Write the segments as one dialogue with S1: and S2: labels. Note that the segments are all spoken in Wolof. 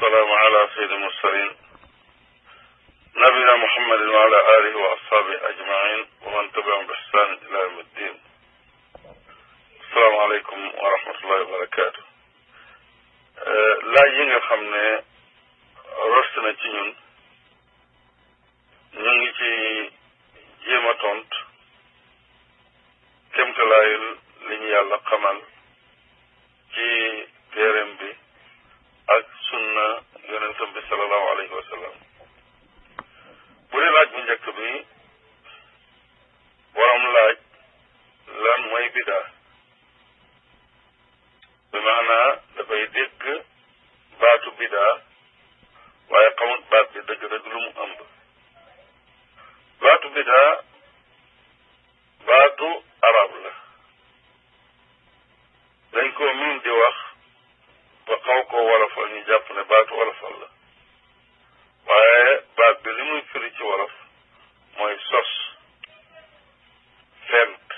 S1: والسلام على سيد المرسلين نبينا محمد وعلى آله وأصحابه أجمعين ومن تبعهم بإحسان إلى يوم الدين السلام عليكم ورحمة الله وبركاته laaj yi nga xam ne rost na ci ñun ñu ngi ci jéem a tont kémtalaayul li ñu yàlla xamal ci téereem bi ak sunna yonentam bi salallahu alayhi wa sallam bu dee laaj bu njëkk bi borom laaj lan mooy bidaa bi maanaa dafay dégg baatu bidaa waaye xamut baat bi dëgg-dëgg lu mu ëmb baatu bidaa baatu arab la dañ koo miin di wax ba xaw koo wolofal ñu jàpp ne baatu wolofal la waaye baat bi li muy firi ci wolof mooy sos fent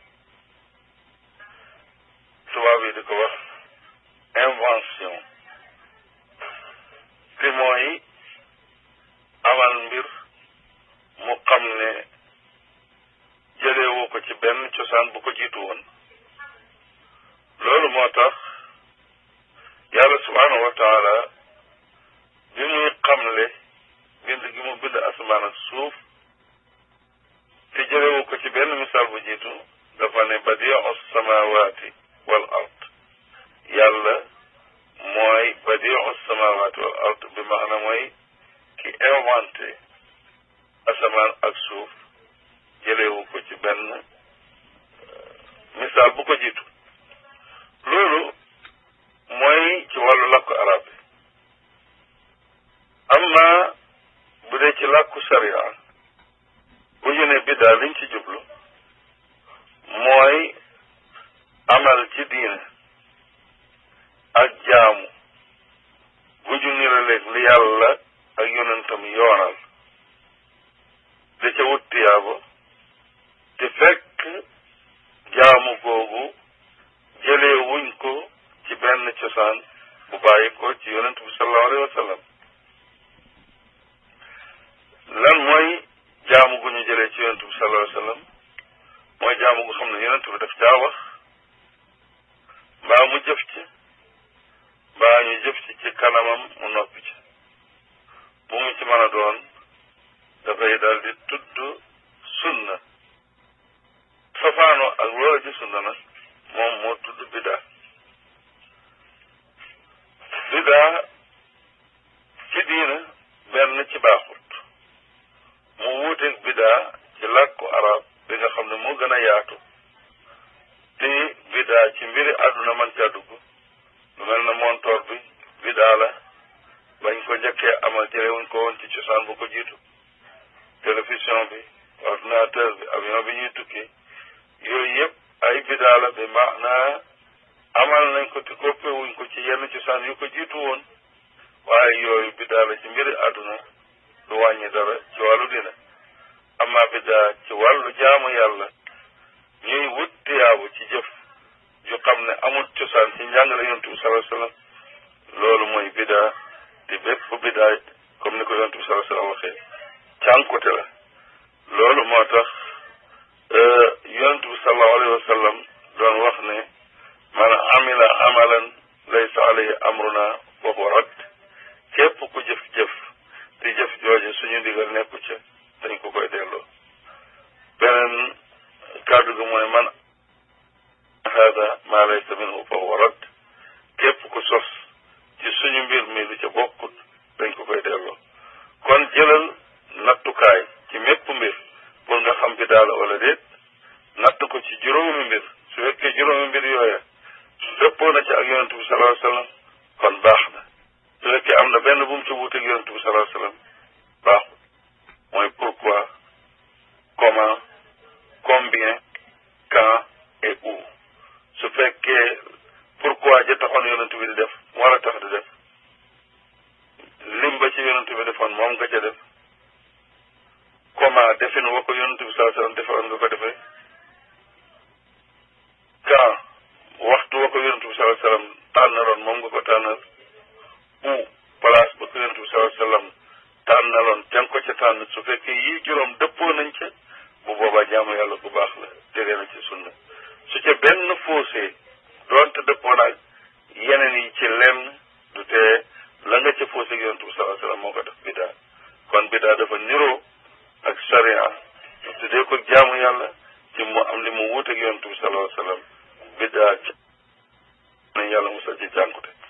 S1: tubaab yi di ko wax invention te mooy amal mbir mu xam ne jëleewoo ko ci benn cosaan bu ko jiitu woon loolu moo tax yàlla subhaanahu wa taala bi muy xamle bind gi mu bind asamaan ak suuf te jëlewu ko ci benn misaal bu jiitu dafa ne badiu samawaati wal ard yàlla mooy badiu samawaati wal ard bi maana mooy ki inventé asamaan ak suuf jëlewu ko ci benn misaal bu ko jiitu loolu mooy ci wàllu làkku arab bi amma bu dee ci làkku sharia bu ñu ne biddaa liñ ci jublu mooy amal ci diine ak jaamu bu ju niraleeg li yàlla ak yonentam yoonal da ca wut tiyaaba te fekk jaamu googu jëlee wuñ ko ci benn cosaan bu bàyyi ko ci yonent bi sallallahu alayhi wa sallam lan mooy jaamu gu ñu jëlee ci yonent bi sallallahu alayhi wa sallam mooy jaamu gu xam ne yonent bi daf caa wax mbaa mu jëf ci mbaa ñu jëf ci ci kanamam mu noppi ci bu mu ci mën a doon dafay daal di tudd sunna safaano ak loola ci sunna nag moom moo tudd bidaa bidaa ci diina benn ci baaxut mu wuuteeg bidaa ci làkku arab bi nga xam ne moo gën a yaatu te bidaa ci mbiri àdduna man caa dugg lu mel na montoor bi bidaa la bañ ko njëkkee amal jëlewuñ ko woon ci cosaan bu ko jiitu télévision bi ordinateur bi avion bi ñuy tukki yooyu yëpp ay bidaa la bi maanaa amal nañ ko te koppewuñ ko ci yenn cosaan yu ko jiitu woon waaye yooyu bidaa la ci mbiri àdduna du wàññi dara ci wàllu dina amma bidaa ci wàllu jaamu yàlla ñuy wut tiyaabu ci jëf ju xam ne amul cosaan ci njàngale yontu bi sallallahu alayhi wasallam loolu mooy bidaa te bépp bidaa comme ni ko yontu bi sallallahu alayhi wasallam waxee cànkute la loolu moo tax yonent bi sallallahu alayhi wa sallam doon wax ne man amila amalan laysa alayhi amruna wa huwa rad képp ku jëf-jëf te jëf jooje suñu ndigal nekku ca dañ ko koy delloo beneen kàddu gi mooy man hada ma laysa minhu fa huwa rad képp ku sos ci suñu mbir mi lu ca bokkut dañ ko koy delloo kon jëlal nattukaay ci mépp mbir pour nga xam bi daala wala déet natt ko ci juróomi mbir su fekkee juróomi mbir yooya dëppoo na ci ak yonent bi sallallahu alayhi wasallam kon baax na su fekkee am na benn bu mu ci wuuteeg yonent bi sallallahu alayhi wasallam baaxul mooy pourquoi comment combien quand et où su fekkee pourquoi ja taxoon yonent bi di def mu war a tax di def lim ba ci yonent bi defoon moom nga ca def comment defin wa ko yonent bi sallallahu alayhi wasallam defoon nga ko defee quand waxtu wa ko yonent bi sallallahu alayhi wasallam tànnaloon moom nga ko tànnal ou place ca tànn su fekkee yii juróom dëppoo nañ ca bu boobaa jaamu yàlla bu baax la tege na ci sunna su ca benn faussé doonte dëppoo naag yeneen yi ci lenn du tee la nga ca faussé ak yonent bi salaa sallam moo ko def bidaa kon bidaa dafa niroo ak sharia tuddee ko jaamu yàlla ci mu am li mu wuuteeg yonent bi salaa sallam bidaa ci nañ yàlla musal ci jànkute